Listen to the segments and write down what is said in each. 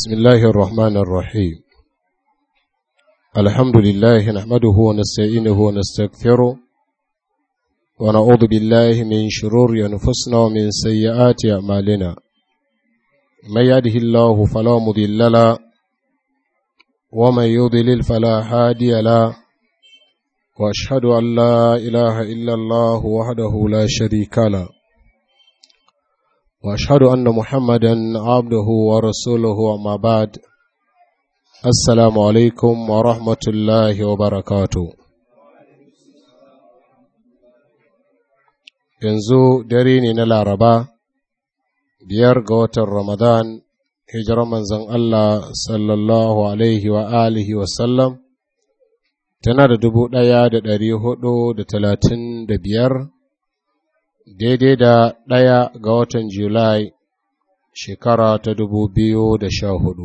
بسم الله الرحمن الرحيم الحمد لله نحمده ونستعينه ونستغفره ونعوذ بالله من شرور أنفسنا ومن سيئات أعمالنا من يهده الله فلا مضل له ومن يضلل فلا هادي له واشهد ان لا اله الا الله وحده لا شريك له واشهد ان محمدا عبده ورسوله وما بعد السلام عليكم ورحمه الله وبركاته yanzu dare ne na laraba biyar ga watan ramadan hijirar manzon allah sallallahu alaihi wa alihi wasallam tana da dubu ɗaya da ɗari hudu da talatin da biyar daidai da ɗaya ga watan Julai shekara ta dubu biyu da sha hudu.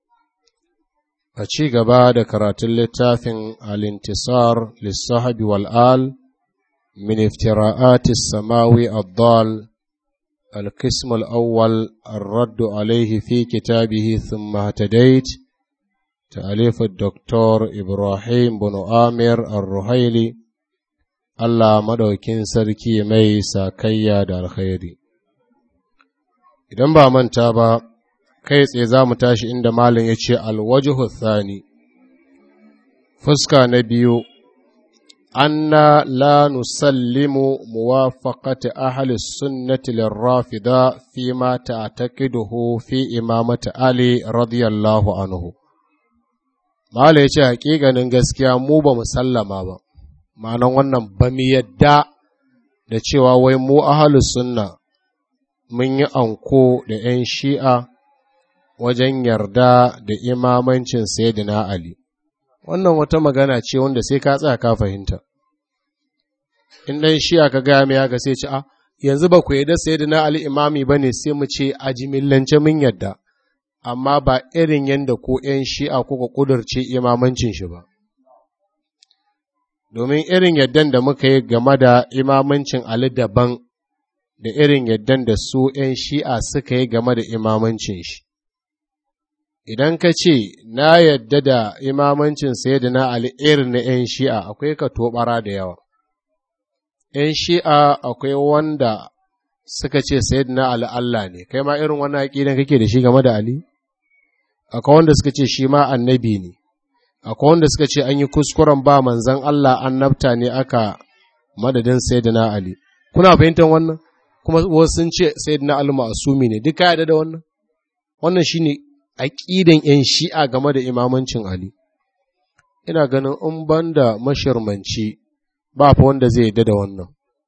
A ci gaba da karatun littafin Alintisar lissahabi wal'al min iftira'atis samawi addal القسم الأول الرد عليه في كتابه ثم اهتديت تأليف الدكتور إبراهيم بن آمر الرحيلي Allah maɗaukin sarki mai sakayya da alkhairi. Idan ba manta ba, kai tsaye za mu tashi inda Malin ya ce alwajihu thani, fuska na biyu, anna la nusallimu muwafaqati ahli sunnati lirrafida fi ma ta'taqiduhu fi imamati Ali radiyallahu anhu. Malin ya ce haƙiƙanin gaskiya mu ba mu sallama ba. ma'anan wannan ba mu yadda da cewa wai mu ahalus sunna mun yi anko da ‘yan shi'a wajen yarda da imamancin Sayyidina Ali. Wannan wata magana ce wanda sai ka tsaya ka fahimta. In ɗan shi'a ka gaya mai haka sai ce, a yanzu ba ku yadda Sayyidina Ali imami ba ne sai mu ce a jimillance mun yadda, amma ba irin yadda ko ‘yan shi'a kuka ƙudurce imamancin shi ba. domin irin yaddan da muka yi game da imamancin Ali daban da irin yaddan da su ’yan shi'a suka yi game da imamancin shi. Idan ka ce, Na yadda da imamancin na Ali irin na ’yan shi'a akwai ka tobara da yawa. ’yan shi'a akwai wanda suka ce na Ali Allah ne, kai ma irin wannan aƙidan kake da shi game da Ali? Akwai wanda suka ce shi ma annabi ne. akwai wanda suka ce an yi kuskuren ba manzan Allah annabta ne aka madadin Sayyidina Ali. Kuna fahimtar wannan? Kuma wasu sun ce Sayyidina Ali ma'asumi ne, duka yada da wannan? Wannan shi ne aƙidan ‘yan shi'a game da imamancin Ali. Ina ganin in ban da mashirmanci ba fa wanda zai yadda da wannan.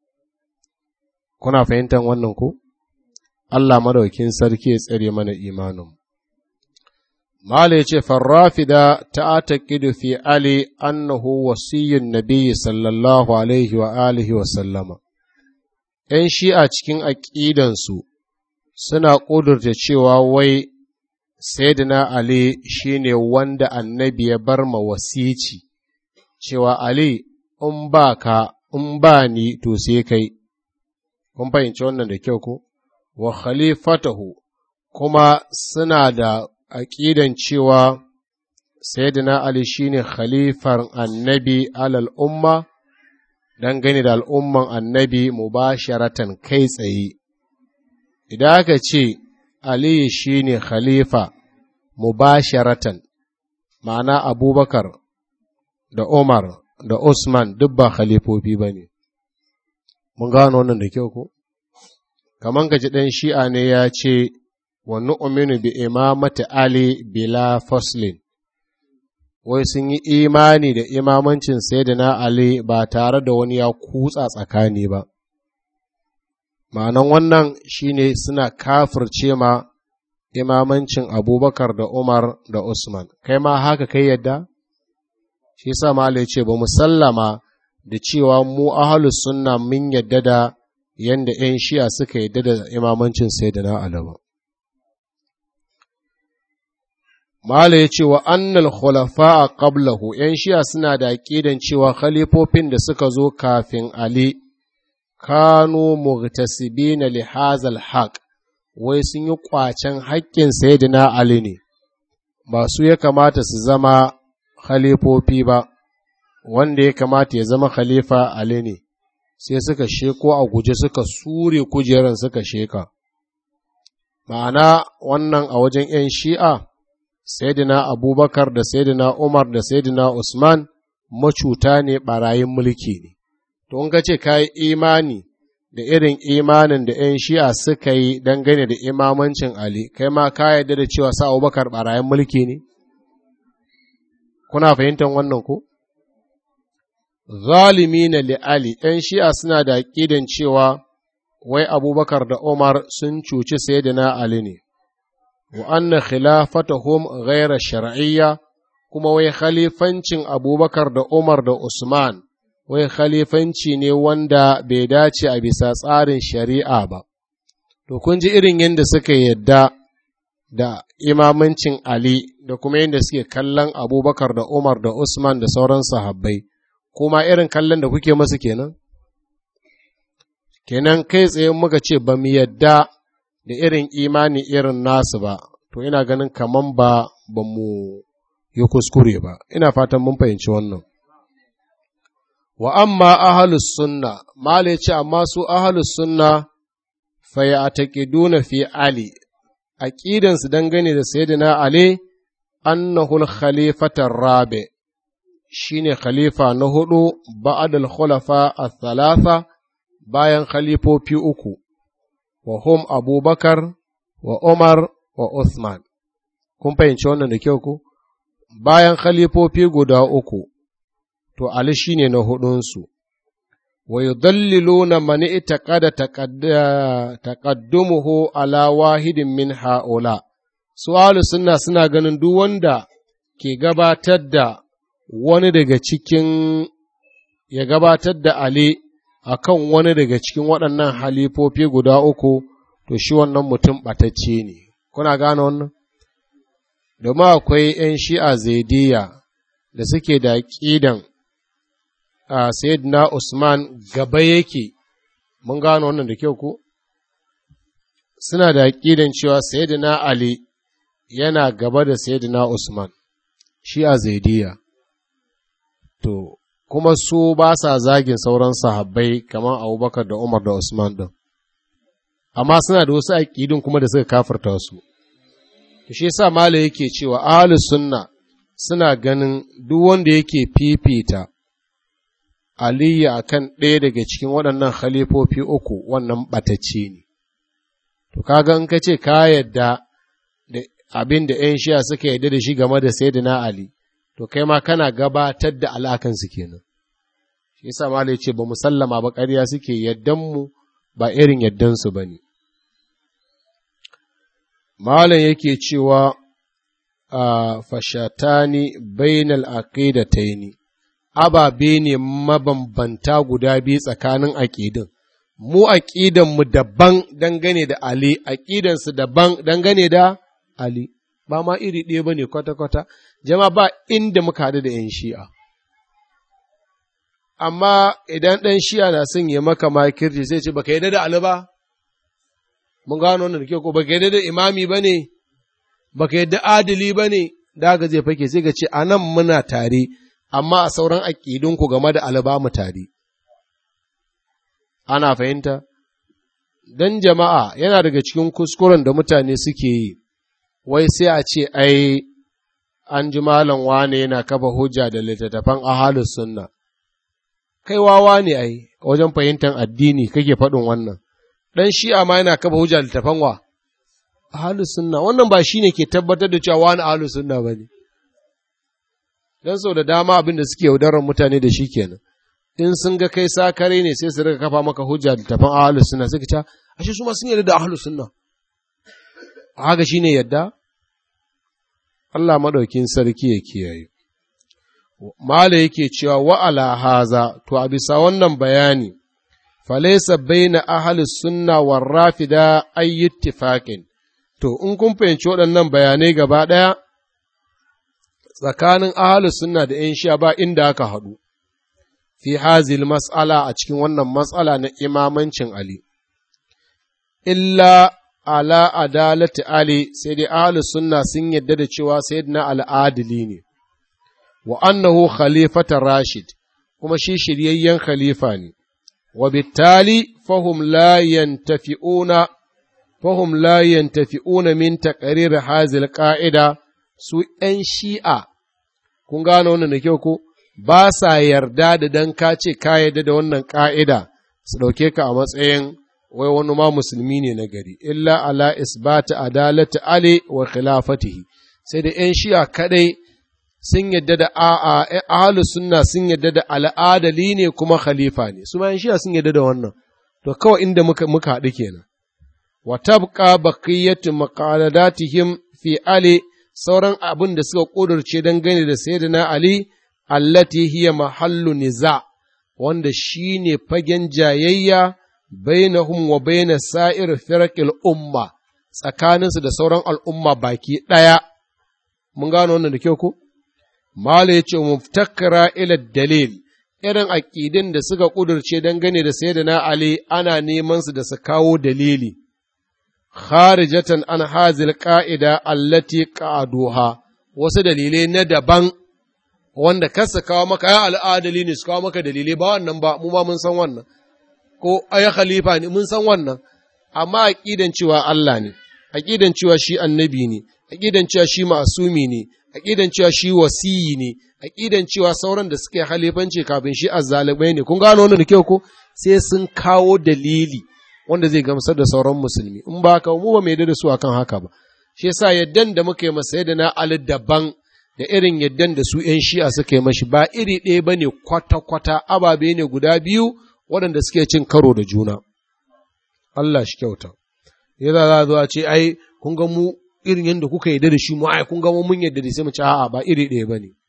Kuna fahimtar wannan ko? Allah madaukin sarki ya tsare mana imanin. Mala ya ce, Farrafida ta taƙidu fi Ali annahu wasiyyun Nabi sallallahu Alaihi wa alihi wa sallama. ’Yan shi'a cikin aƙidansu suna ƙudurta cewa wai Sayyidina Ali shi ne wanda annabi ya bar ma wasici, cewa Ali, in ba ka, in ba ni, to sai kai. Kun fahimci wannan da kyau ko? Wa khalifatahu kuma suna da aƙidan cewa Sayyidina Ali shine khalifar annabi alal umma dangane da al'umman annabi mubasharatan kai tsaye. Idan aka ce Ali shine khalifa mubasharatan ma'ana Abubakar da Umar da Usman duk ba khalifofi ba ne. Mun gano wannan da kyau ko? Kaman gaji ɗan shi'a ne ya ce, wa nu'minu bi imamati Ali bila faslin wai sun yi imani da imamancin Sayyidina Ali ba tare da wani ya kutsa tsakani ba ma'anan wannan shine suna kafirce ma imamancin Abubakar da Umar da Usman kai ma haka kai yadda shi yasa malai ce ba musallama da cewa mu ahlus sunna mun yadda da yanda 'yan shi'a suka yadda da imamancin Sayyidina Ali ba Mala ya ce wa annal khulafa a qablahu ‘yan shiya suna da aƙidan cewa khalifofin da suka zo kafin Ali kanu mughtasibina li hazal haq wai sun yi ƙwacen haƙƙin sayyidina Ali ne ba su ya kamata su zama khalifofi ba wanda ya kamata ya zama khalifa Ali ne sai suka sheko a guje suka sure kujeran suka sheka ma'ana wannan a wajen 'yan shi'a Sayyidina Abubakar da Sayyidina Umar da Sayyidina Usman macuta ne ɓarayin mulki ne. To, in ka ce ka yi imani da irin imanin da ‘yan shi'a suka yi dangane da imamancin Ali, kai ma ka yarda da cewa sa Abubakar ɓarayin mulki ne? Kuna fahimtar wannan ko? Zalimi na Ali, ‘yan shi'a suna da aƙidan cewa wai Abubakar da Umar sun cuci Sayyidina Ali ne. wa anna khilafatahum ghaira shar'iyya kuma wai khalifancin abubakar da umar da usman wai khalifanci ne wanda bai dace a bisa tsarin shari'a ba to kun ji irin yadda suka yadda da imamancin ali da kuma yadda suke kallon abubakar da umar da usman da sauran sahabbai kuma irin kallon da kuke masu kenan kenan kai tsaye muka ce ba mu yadda da irin imani irin nasu ba, to ina ganin kaman ba ba mu yi kuskure ba, ina fatan mun fahimci wannan. Wa amma ahalus sunna, mala ce amma su ahalus sunna faya a taƙiduna fi Ali, aƙidansu dangane da Sayyidina Ali, annahul khalifatar rabe, shi ne khalifa na hudu ba'adal khulafa a thalatha bayan khalifofi uku. wa hum abubakar wa umar wa Uthman. Kun fahimci wannan da kyau ku? Bayan khalifofi guda uku, to Ali shi ne na hudunsu, wa yudalliluna mani ita kada taƙaddumuhu ala wahidin min ha'ula, su suna suna ganin duk wanda ke gabatar da wani daga cikin ya gabatar da Ali a kan wani daga cikin waɗannan halifofi guda uku, to shi wannan mutum ɓatacce ne. Kuna gane wannan? Domin akwai ’yan shi'a zaidiya da suke da ƙidan a Sayyidina Usman gaba yake, mun gane wannan da kyau ku? Suna da ƙidan cewa Sayyidina Ali yana gaba da Sayyidina Usman, shi'a zaidiya. To, kuma su ba sa zagin sauran sahabbai kamar abubakar da umar da usman ɗin amma suna da wasu aƙidun kuma da suka kafarta su shi yasa mala yake cewa ahlus sunna suna ganin duk wanda yake fifita aliyu akan ɗaya daga cikin waɗannan khalifofi uku wannan ɓatacce ne to kaga in ka ce ka yadda da abin da 'yan shiya suka yadda da shi game da sayyidina ali to kai ma kana gabatar da al'akansu kenan shi yasa malai ce ba musallama ba ƙarya suke yaddan mu ba irin yaddan su bane malam yake cewa a fashatani bainal aqidataini ababe ne mabambanta guda biyu tsakanin aƙidin mu aƙidan mu daban dangane da ali aƙidan su daban dangane da ali ba ma iri ɗaya bane kwata-kwata jama ba inda muka haɗu da ‘yan shi'a. Amma idan ɗan shi'a na son ya maka makirci sai ce, baka yadda da Ali ba? Mun gano wannan da kyau ko baka yadda da imami ba ne, baka yadda adili ba ne, da ga zai fake sai ga ce, a nan muna tare, amma a sauran aƙidunku game da Ali ba mu tare. Ana fahimta? Don jama'a yana daga cikin kuskuren da mutane suke yi, wai sai a ce, ai, an ji malam wane yana kafa hujja da littattafan ahalus sunna kai wawa ne ai wajen fahimtar addini kake faɗin wannan dan shi'a ma yana kafa hujja da littattafan wa ahalus sunna wannan ba shine ke tabbatar da cewa wani ahalus sunna bane dan sau da dama abin da suke yaudarar mutane da shi kenan in sun ga kai sakare ne sai su rika kafa maka hujja da littattafan ahalus sunna sai ka ce ashe su ma sun yarda da ahalus sunna haka shine yadda Allah maɗaukin sarki ya kiyaye. Mala yake cewa wa'ala haza, to a bisa wannan bayani, falaisa baina ahalus sunna war rafida ayyittifaƙin. To, in kun fahimci waɗannan bayanai gaba ɗaya, tsakanin ahalus sunna da ‘yan sha ba inda aka haɗu, fi hazil mas'ala a cikin wannan matsala na imamancin Ali. Illa ala adalati Ali sai dai ahlus sunna sun yadda da cewa sayyidina al'adili ne, wa annahu khalifata Rashid, kuma shi shiryayyen khalifa ne, wa bittali fahum la yantafi'una fahum la yantafi'una min taqrir hazil qa'ida su ‘yan shi'a, kun gano wannan da kyau ko, ba sa yarda da dan ka ce ka yarda da wannan ƙa'ida su ɗauke ka a matsayin wai wani ma musulmi ne na gari, illa ala isbata adalati Ali wa khilafatihi, sai da ‘yan shi'a kaɗai sun yadda da ahalus sunna sun yadda da al'adali ne kuma khalifa ne, su ma ‘yan shi'a sun yadda da wannan, to kawai inda muka, muka haɗu kenan. Wa tabqa baqiyatu maqaladatihim fi Ali sauran abin da suka ƙudurce dangane da Sayyidina Ali, allati hiya mahallu niza, wanda shi ne fagen jayayya bainahum wa baina sa'ir firqil umma, tsakaninsu da sauran al'umma baki ɗaya. Mun gano wannan da kyau ko? Mala ya ce, muftakara ila dalil, irin aƙidin da suka ƙudurce dangane da Sayyidina Ali ana neman su da su kawo dalili. kharijatan an hazil ƙa'ida allati ƙa'aduha, wasu dalilai na daban wanda kasa kawo maka ya al'adali ne su kawo maka dalilai ba wannan ba, mu ma mun san wannan, ko aya khalifa ne mun san wannan, amma aƙidan cewa Allah ne, aƙidan cewa shi annabi ne, aƙidan cewa shi ma'asumi ne, aƙidan cewa shi wasiyi ne, aƙidan cewa sauran da suke halifanci kafin shi azzalibai ne, kun gano wannan da kyau ko sai sun kawo dalili. wanda zai gamsar da sauran musulmi in ba haka mu ba mai da su akan haka ba shi yasa yaddan da muka yi masa da na ali daban da irin yaddan da su ‘yan shi'a suka yi mashi ba iri ɗaya ba ne kwata-kwata ababe ne guda biyu waɗanda suke cin karo da juna Allah shi kyauta ya za a zo a ce ai kun ga mu irin yadda kuka yarda da shi mu ai kun ga mu mun yarda da sai mu ci a'a ba iri ɗaya ba ne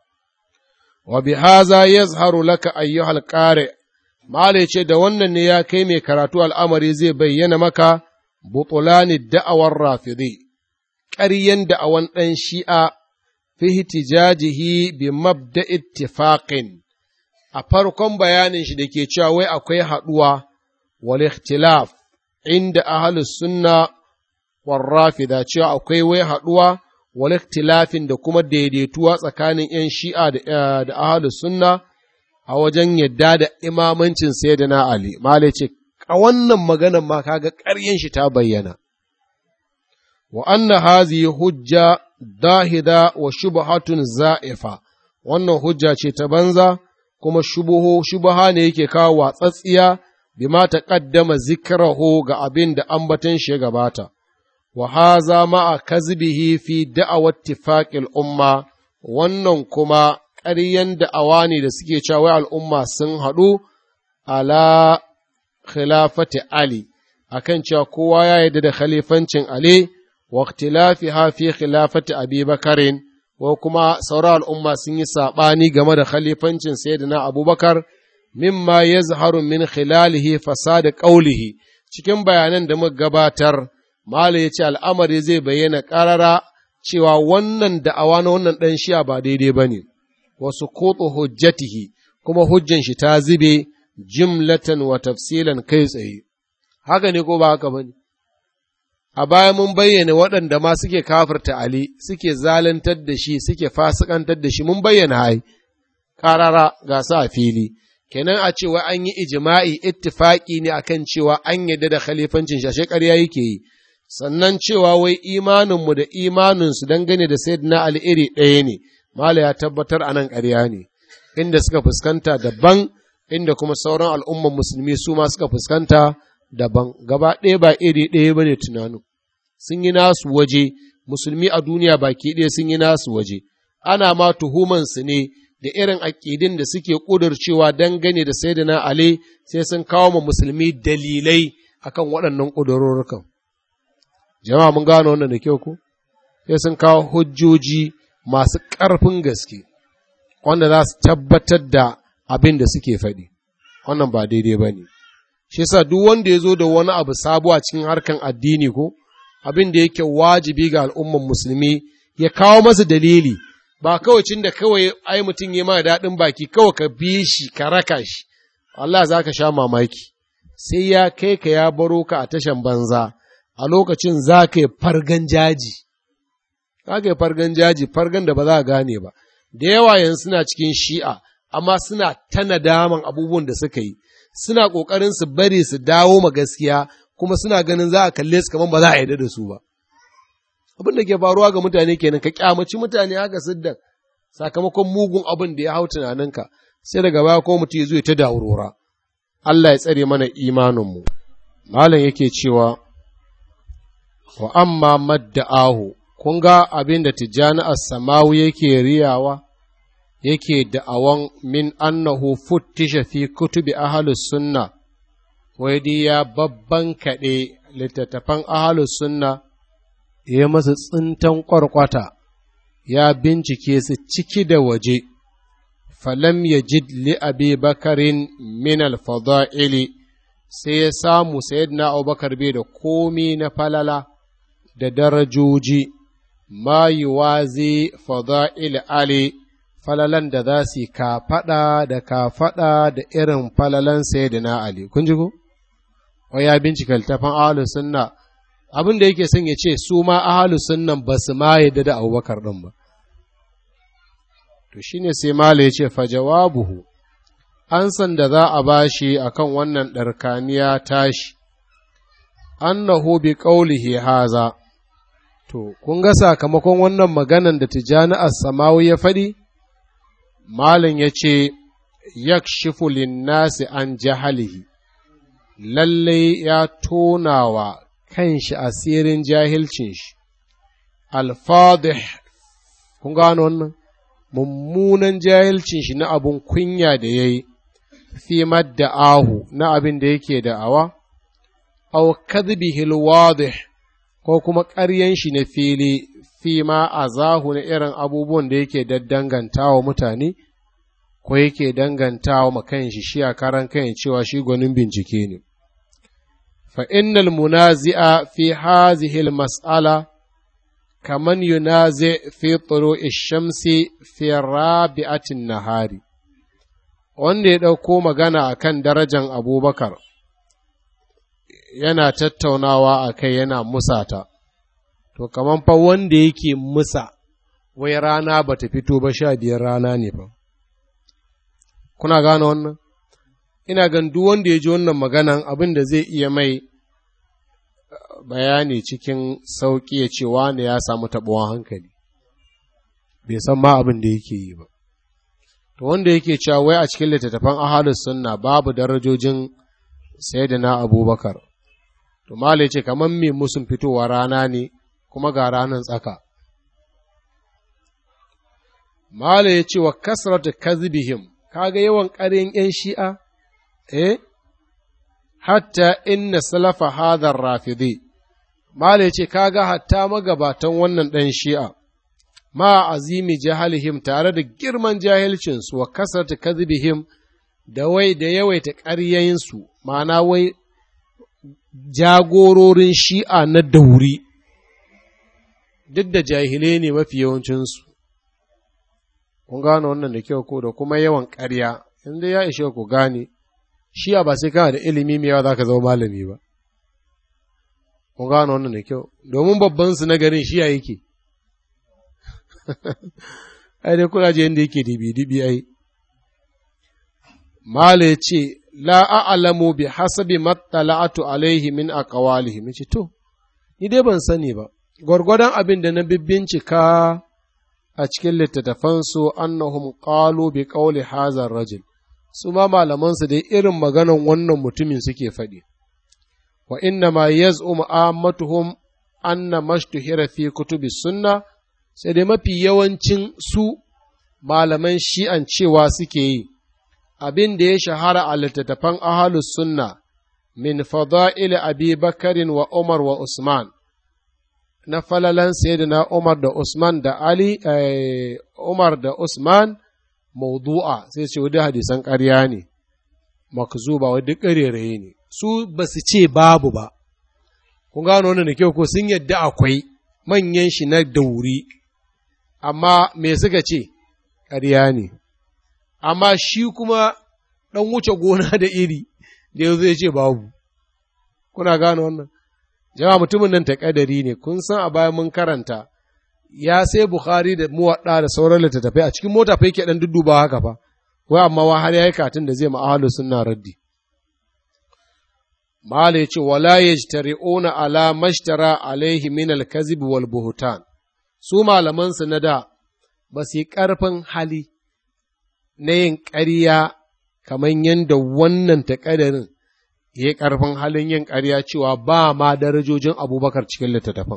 wa bi haza yazharu laka ayyuhal qari' Mala ce da wannan ne ya kai mai karatu al'amari zai bayyana maka butulani da'awar rafidi, ƙaryen da'awan ɗan shi'a fi hitijajihi bi mabda ittifaqin a farkon bayanin shi da ke cewa wai akwai haɗuwa wal ikhtilaf inda ahlus sunna war rafida cewa akwai wai haɗuwa wal ikhtilafin da kuma daidaituwa tsakanin ‘yan shi'a da ahlus sunna a wajen yadda da imamancin sayyidina Ali, Mala ce, a wannan maganan ma kaga ƙaryen shi ta bayyana. Wa anna hazi hujja dahida wa shubhatun za'ifa, wannan hujja ce ta banza, kuma shubuhu shubaha ne yake kawo watsatsiya bima ta ƙaddama zikrahu ga abin da ambaton shi ya gabata. Wa haza ma'a kazbihi fi da'awar tifaqil umma, wannan kuma ƙaryen da'awa ne da suke cewa al'umma sun haɗu ala khilafati Ali, akan cewa kowa ya yarda da khalifancin Ali, wa ikhtilafi fi khilafati Abi Bakarin, ko kuma sauran al'umma sun yi saɓani game da khalifancin Sayyidina Abubakar, mimma ya zaharu min khilalihi fasada ƙaulihi, cikin bayanan da muka gabatar, Malam ya ce al'amari zai bayyana ƙarara cewa wannan da'awa na wannan ɗan shi'a ba daidai ba ne. wasu koto hujjatihi kuma hujjan shi ta zube jimlatan wa tafsilan kai tsaye haka ne ko ba haka ba ne a baya mun bayyana waɗanda ma suke kafirta Ali suke zalantar da shi suke fasikantar da shi mun bayyana hai ƙarara ga su a fili kenan a cewa an yi ijima'i ittifaki ne akan cewa an yadda da khalifancin shi ashe ƙarya yake yi sannan cewa wai imaninmu da imaninsu dangane da sayyidina Ali iri ɗaya ne Mala ya tabbatar a nan ƙarya ne, inda suka fuskanta daban, inda kuma sauran al'umman musulmi su ma suka fuskanta daban, gaba ɗaya ba iri ɗaya ba ne tunanin. Sun yi nasu waje, musulmi a duniya baki ɗaya sun yi nasu waje, ana ma tuhumansu ne da irin aƙidin da suke ƙudurcewa dangane da Sayyidina Ali sai sun kawo ma musulmi dalilai akan waɗannan ƙudurorrukan. Jama'a mun gano wannan da kyau ko? Sai sun kawo hujjoji masu ƙarfin gaske, wanda za su tabbatar da abin da suke faɗi, wannan ba daidai ba ne. Shi sa duk wanda ya zo da wani abu sabo a cikin harkan addini ko, abin da yake wajibi ga al'umman musulmi ya kawo masa dalili, ba kawai cin da kawai ai mutum ya ma daɗin baki kawai ka bi shi ka raka shi, Allah za ka sha mamaki, sai ya kai ka ya baro ka a tashan banza, a lokacin za ka yi fargan jaji za ka yi fargan jaji fargan da ba za a gane ba da yawa yanzu suna cikin shi'a amma suna ta nadaman abubuwan da suka yi suna ƙoƙarin su bari su dawo ma gaskiya kuma suna ganin za a kalle su kamar ba za a yarda da su ba abin da ke faruwa ga mutane kenan ka kyamaci mutane haka siddan sakamakon mugun abin da ya hau tunaninka sai daga baya ko mutum ya zo ta daurora Allah ya tsare mana imaninmu malam yake cewa wa amma madda'ahu kun ga abin da tijjani as-samawi yake riyawa yake da'awan min annahu futtisha fi kutubi ahlus sunna wai dai ya babban kaɗe littattafan ahlus sunna ya masa tsintan ƙwarƙwata ya bincike su ciki da waje falam ya jid li abi bakarin min alfada'ili sai ya samu sayyidina abubakar bai da komi na falala da darajoji ma yuwazi fada'il ali falalan da za su kafaɗa da kafaɗa da irin falalan sayyidina ali kun ji ko ya bincika littafin ahlus sunna abin da yake son ya ce su ma ahalus sunnan ba su ma yadda da abubakar ɗin ba to shine sai mala ya ce fa jawabuhu an san da za a bashi akan wannan ɗarkaniya tashi annahu bi qawlihi haza to kun ga sakamakon wannan maganan da tijani as-samawi ya faɗi malin ya ce yakshifu linnasi an jahalihi lallai ya tonawa kanshi asirin jahilcin shi alfadih kun gano wannan mummunan jahilcin shi na abun kunya da ya yi fi ahu na abin da yake da'awa aw kadhibihil wadih ko kuma ƙaryan shi na fili fi ma azahu na irin abubuwan da yake daddangantawa mutane ko yake dangantawa ma kanshi shi a karan kan cewa shi gwanin bincike ne فإن المنازع في هذه المسألة كمن ينازع في طلوع الشمس في رابعة النهار wanda ya ɗauko magana a kan darajan abubakar yana tattaunawa a kai yana musata to kaman fa wanda yake musa wai rana ba ta fito ba sha biyar rana ne fa kuna gane wannan ina gan duk wanda ya ji wannan maganan abin da zai iya mai bayani cikin sauƙi ya ce wane ya samu taɓuwan hankali bai san ma abin da yake yi ba to wanda yake cewa wai a cikin littattafan ahalus sunna babu darajojin sayyidina abubakar to malai ce kamar me musun fitowa rana ne kuma ga ranar tsaka malai ya ce wa kasratu kazibihim kaga yawan ƙarin ‘yan shi'a eh hatta inna salafa hadar rafidi malai ce kaga hatta magabatan wannan ɗan shi'a ma azimi jahalihim tare da girman jahilcinsu wa kasarta kadhibihim da wai da yawaita ƙaryayinsu ma'ana wai jagororin shi'a na dauri duk da jahilai ne mafi yawancinsu kun gane wannan da kyau ko da kuma yawan ƙarya inda ya ishe ku gane shi'a ba sai kana da ilimi mai yawa za ka zama malami ba kun gane wannan da kyau domin babban su na garin shi'a yake ai dai kuna je yadda yake dibi-dibi ai mala ya ce la a'lamu bi hasabi mattala'atu alaihi min aqwalihi mace to ni dai ban sani ba gwargwadon abin da na bincika a cikin littattafansu annahum qalu bi qawli hazar rajul su ma malamansu dai irin maganan wannan mutumin suke faɗi wa inna ma yaz'um ammatuhum anna mashtuhira fi kutubi sunna sai dai mafi yawancin su malaman shi'an cewa suke yi abin da ya shahara a littattafan ahalus sunna min fada'il abi bakarin wa umar wa usman na falalan sayyidina umar da usman da ali umar da usman maudu'a sai ce wadda hadisan ƙarya ne makzuba wadda ƙareraye ne su ba su ce babu ba kun gano wannan da kyau ko sun yadda akwai manyan shi na dauri amma me suka ce ƙarya ne amma shi kuma ɗan wuce gona da iri da yanzu ya ce babu kuna gano wannan jama'a mutumin nan ta kadari ne kun san a bayan mun karanta ya sai bukhari da muwadda da sauran littattafai a cikin mota fa yake dan dudduba haka fa wai amma wa har yayi katin da zai ma ahlus sunna raddi mala yace wala yajtari'una ala mashtara alaihi min al-kazib wal buhtan su malaman su na da ba su yi karfin hali na yin ƙarya kamar yadda wannan taƙadarin ya yi ƙarfin halin yin ƙarya cewa ba ma darajojin abubakar cikin littattafan.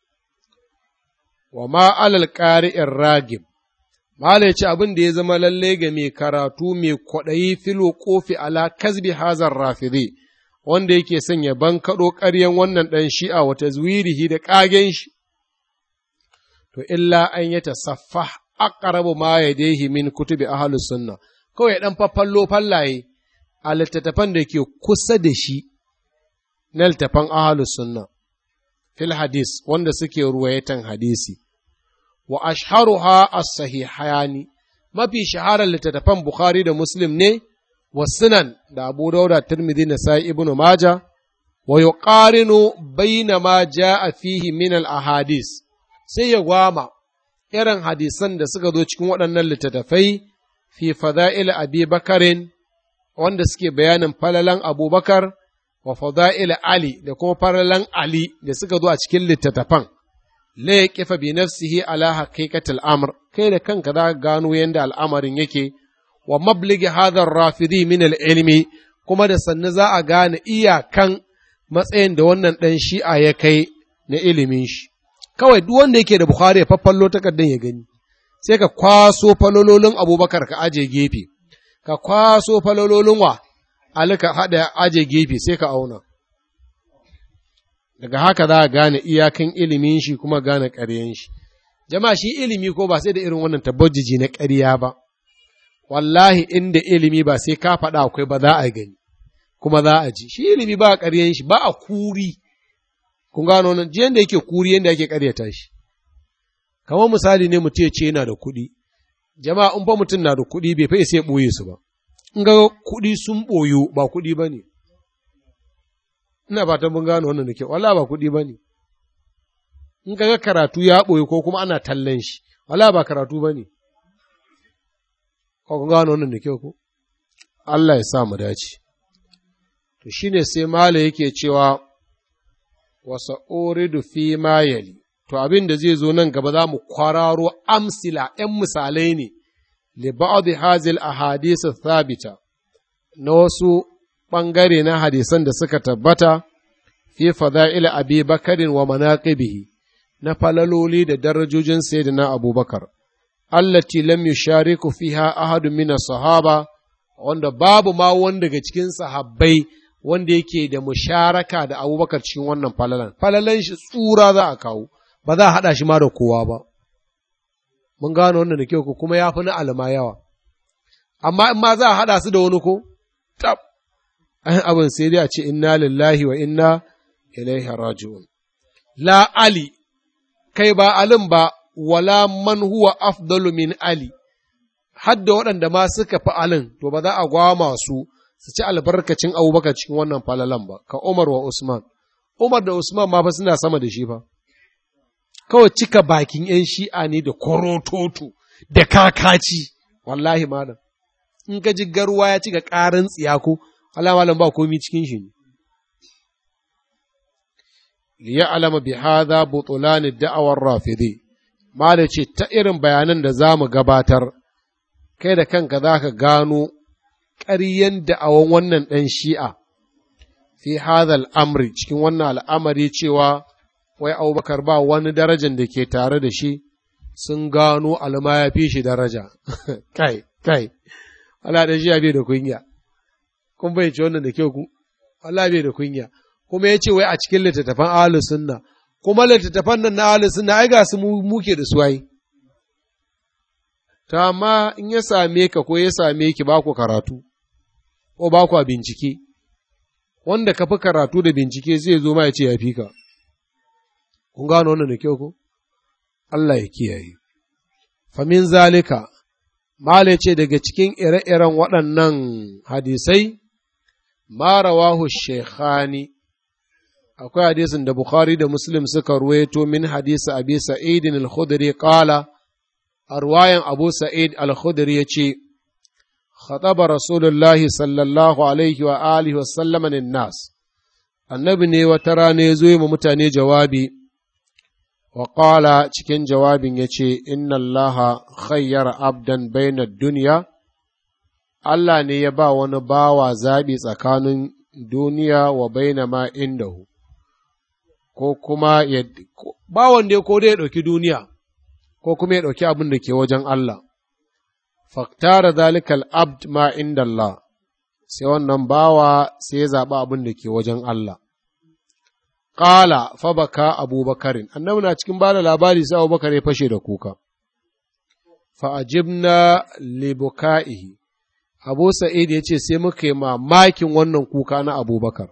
Wa ma alal ƙari'in ragib, Mala ya ce abin da ya zama lalle ga mai karatu mai kwaɗayi filo ƙofi ala kasbi hazar rafide, wanda yake son ya bankaɗo ƙaryan wannan ɗan shi'a wata zuwirihi da ƙagen shi. To, illa an yi ta saffa aqrabu ma yadayhi min kutubi ahlus sunna kawai dan faffallo fallaye a littattafan da ke kusa da shi na littattafan ahlus sunna fil hadis wanda suke ruwayatan hadisi wa ashharuha as-sahihayani mafi shaharar littattafan bukhari da muslim ne wa sunan da abu dauda tirmidhi na sai ibnu maja wa yuqarinu bayna ma jaa fihi min al-ahadis sai ya gwama irin hadisan da suka zo cikin waɗannan littattafai fi fada'il abi bakarin wanda suke bayanin falalan abubakar wa fada'il ali da kuma falalan ali da suka zo a cikin littattafan la ya kifa bi nafsihi ala haqiqatil amr kai da kanka za ka gano yadda al'amarin yake wa mabligi hadar rafidi min ilmi kuma da sannu za a gane iyakan matsayin da wannan ɗan shi'a ya kai na ilimin shi kawai duk wanda yake da Bukhari ya faffallo takardar ya gani, sai ka kwaso falololin abubakar ka aje gefe, ka kwaso falololin wa, Ali ka haɗa aje gefe sai ka auna. Daga haka za a gane iyakan ilimin shi kuma gane ƙaryen shi. Jama'a shi ilimi ko ba sai da irin wannan tabbajiji na ƙarya ba, wallahi inda ilimi ba sai ka faɗa akwai ba za a gani, kuma za a ji. Shi ilimi ba a ƙaryen shi, ba a kuri. kun gano nan jiyan da yake kuri yadda yake karyata shi kamar misali ne mutum ya ce yana da kuɗi jama'a in fa mutum na da kuɗi bai fa sai ɓoye su ba in ga kuɗi sun ɓoyo ba kuɗi ba ne ina fatan mun gano wannan da kyau wala ba kuɗi ba ne in ga karatu ya ɓoye ko kuma ana tallan shi wala ba karatu ba ne ko kun gano wannan da kyau ko Allah ya sa mu dace to shine sai mala yake cewa wasa oridu fi ma yali to abin da zai zo nan gaba za mu kwararo amsila ‘yan misalai ne li ba'd hazil ahadith thabita na wasu ɓangare na hadisan da suka tabbata fi fada'il abi bakarin wa manaqibihi na falaloli da darajojin sayyidina abubakar allati lam yushariku fiha ahadu min sahaba wanda babu ma wanda daga cikin sahabbai wanda yake da musharaka da abubakar cikin wannan falalan falalan shi tsura za a kawo ba za a haɗa shi ma da kowa ba mun gano wannan da kyau kuma ya fi na alma yawa amma in ma za a haɗa su da wani ko tab an abin sai dai a ce inna lillahi wa inna ilaihi raji'un la ali kai ba alin ba wala man huwa afdalu min ali hadda waɗanda ma suka fi alin to ba za a gwama su su ci albarkacin abubakar cikin wannan falalan ba ka umar wa usman umar da usman ma fa suna sama da shi fa kawai cika bakin ‘yan shi'a ne da korototo da kakaci, wallahi malam, in ka ji garwa ya cika ƙarin tsiyako, Allah malam ba komi cikin shi ne. Liya alama bi hadha butulani da'awar rafidi, malam ce ta irin bayanan da za mu gabatar, kai da kanka za ka gano ƙaryen da'awan wannan ɗan shi'a fi hadha al'amri cikin wannan al'amari cewa wai abubakar ba wani darajan da ke tare da shi sun gano alma ya fi shi daraja kai kai Allah da shi ya bai da kunya kun bai ci wannan da kyau ku Allah bai da kunya kuma ya ce wai a cikin littattafan ahlu sunna kuma littattafan nan na ahlu sunna ai ga su muke da su ai ta amma in ya same ka ko ya same ki ba ku karatu ko ba ku bincike wanda ka fi karatu da bincike zai zo ma ya ce ya fi ka kun gano wannan da kyau ko Allah ya kiyaye famin zalika mala ce daga cikin ire-iren waɗannan hadisai ma rawahu shekhani akwai hadisin da Bukhari da Muslim suka ruwaito min hadisi Abi Sa'id al-Khudri qala a ruwayan Abu Sa'id al-Khudri yace khataba Rasulullahi sallallahu alaihi wa alihi wa sallama nas annabi ne wata rana ya zo yi mutane jawabi wa qala cikin jawabin yace inna Allah khayyara abdan baina duniya Allah ne ya ba wani bawa zaɓi tsakanin duniya wa baina ma indahu ko kuma ya ba wanda ko dai ya ɗauki duniya ko kuma ya ɗauki abin da ke wajen Allah. Faktara zalikal abd ma inda Allah, sai wannan bawa sai ya zaɓi abin da ke wajen Allah. Ƙala fabaka abubakarin, annabi na cikin ba da labari sai abubakar ya fashe da kuka. Fa'ajibna libuka'ihi, Abu Sa'id ya ce sai muka yi mamakin wannan kuka na abubakar.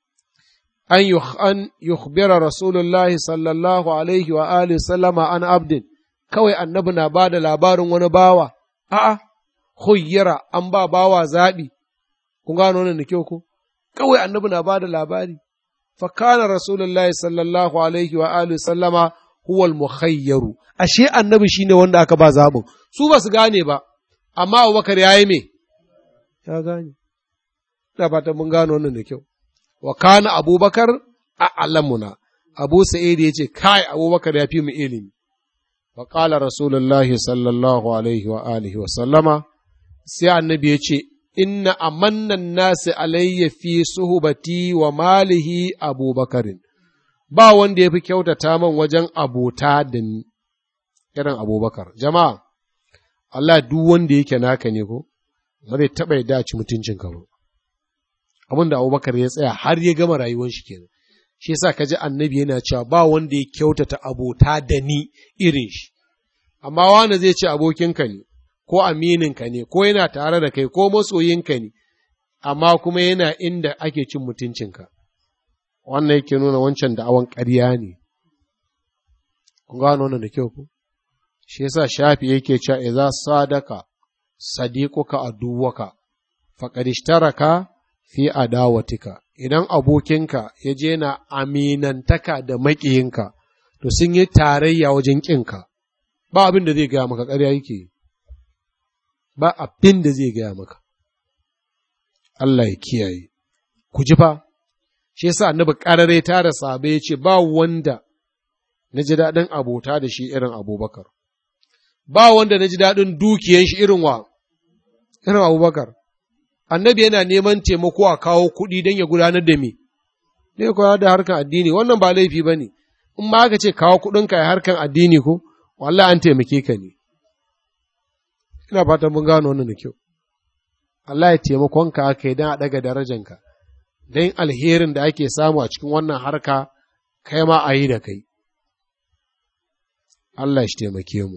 an yukhbira rasulullahi sallallahu alaihi wa alihi sallama an abdin kawai annabi na ba da labarin wani bawa a'a khuyyira an ba bawa zaɓi kun gano wannan da kyau ko kawai annabi na ba da labari fa kana rasulullahi sallallahu alaihi wa alihi sallama huwa al-mukhayyaru ashe annabi shine wanda aka ba zaɓin su ba su gane ba amma Abubakar yayi me ya gane ina fatan mun gano wannan da kyau wa kana abubakar a alamuna abu sa'id ya ce kai abubakar ya fi mu ilimi wa qala rasulullah sallallahu alaihi wa alihi wa sallama sai annabi ya ce inna amannan nasi alayya fi suhbati wa malihi abubakarin ba wanda ya fi kyautata man wajen abota da ni irin abubakar jama'a Allah duk wanda yake naka ne ko ba zai taɓa yadda ci mutuncinka ba abin da abubakar ya tsaya har ya gama rayuwar shi kenan shi yasa ka ji annabi yana cewa ba wanda ya kyautata abota da ni irin shi amma wani zai ce abokinka ne ko amininka ne ko yana tare da kai ko masoyinka ne amma kuma yana inda ake cin mutuncinka wannan yake nuna wancan da awan ƙarya ne kun gano wannan da kyau ku shi yasa shafi yake cewa idza sadaka sadiquka aduwaka faqad ishtaraka fi adawatika idan abokinka ya je na aminantaka da maƙiyinka to sun yi tarayya wajen ƙinka ba abin da zai gaya maka ƙarya yake ba abin da zai gaya maka Allah ya kiyaye ku ji fa shi yasa annabi ƙarare ta da sabe ya ce ba wanda na ji daɗin abota da shi irin abubakar ba wanda na ji daɗin dukiyan shi irin wa irin abubakar annabi yana neman taimako a kawo kuɗi don ya gudanar da me ne kuwa da harkan addini wannan ba laifi ba ne in ma aka ce kawo kuɗinka ya harkan addini ko wallah an taimake ka ne ina fatan mun gano wannan da kyau Allah ya taimakonka aka yi don a ɗaga darajanka don alherin da ake samu a cikin wannan harka kai ma a yi da kai Allah shi taimake mu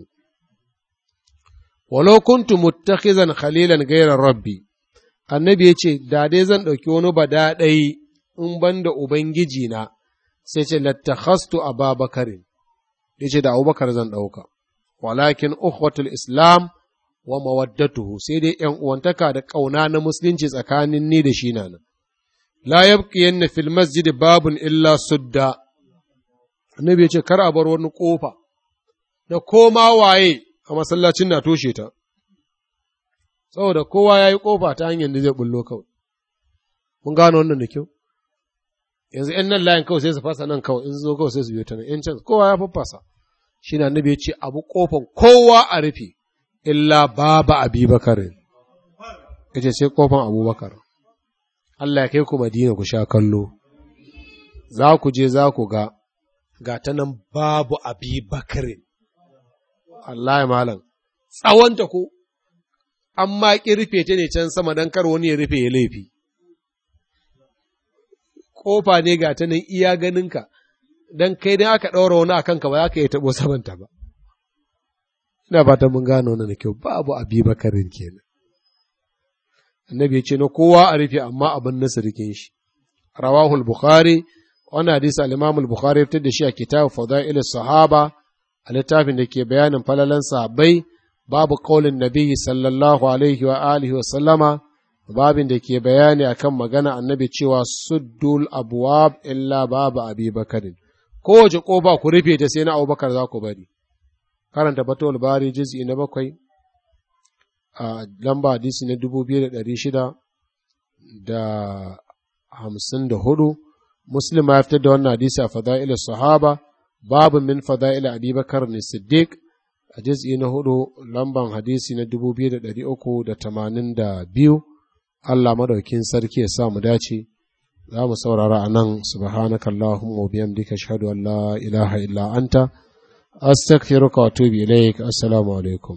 walau kuntu muttakhizan khalilan ghayra rabbi annabi ya ce, Da dai zan ɗauki wani badaɗai in ban da Ubangiji na, sai ce, Lattakhastu a babakarin, ya ce, Da Abubakar zan ɗauka, walakin ukhwatul Islam wa mawaddatuhu sai dai ’yan uwantaka da ƙauna na musulunci tsakanin ni da shi nan. La yabqiyanna fil masjid babun illa sudda. Annabi ya ce, Kar a bar wani ƙofa, da koma waye a masallacin na toshe ta. saboda kowa ya yi ƙofa ta hanyar da zai bullo kawai. Mun gano wannan da kyau? Yanzu ‘yan nan layin kawai sai su fasa nan kawai, in zo kawai sai su biyo ta nan, ‘yan can kowa ya faffasa. Shi na nabi ya ce, abu ƙofan kowa a rufe, illa baba abi bakarin. Ya ce sai ƙofan abubakar. Allah ya kai ku Madina ku sha kallo. Za ku je za ku ga, ga ta nan babu abi bakarin. Allah ya malam. Tsawonta ko, an ma ƙi rufe ta ne can sama don kar wani ya rufe ya laifi. Ƙofa ne ga ta nan iya ganinka, don kai dan aka ɗaura wani a kanka ba za ka iya taɓo samanta ba. Ina fatan mun gano wannan da kyau babu abi bakarin kenan. Annabi ya ce na kowa a rufe amma abin nasa rikin shi. Rawahul Bukhari, wani hadisi al-Imam al-Bukhari ya fitar da shi a kitab Fadail sahaba a littafin da ke bayanin falalan sahabbai babu kaulin nabi sallallahu alaihi wa alihi wa sallama babin da ke bayani akan magana annabi cewa suddul abwab illa babu abi bakarin kowace ƙofa ku rufe ta sai na abubakar za ku bari karanta batul bari juz'i na bakwai a lamba hadisi na dubu biyu da ɗari shida da hamsin da hudu muslim ya fitar da wannan hadisi a fada'il sahaba babu min fada'il abubakar ne siddiq a juz'i na hudu lamban hadisi na dubu biyu da ɗari uku da tamanin da biyu Allah madaukin sarki ya sa mu dace za mu saurara a nan subhanaka Allahumma wa bihamdika ashhadu an la ilaha illa anta astaghfiruka wa atubu ilaik assalamu alaikum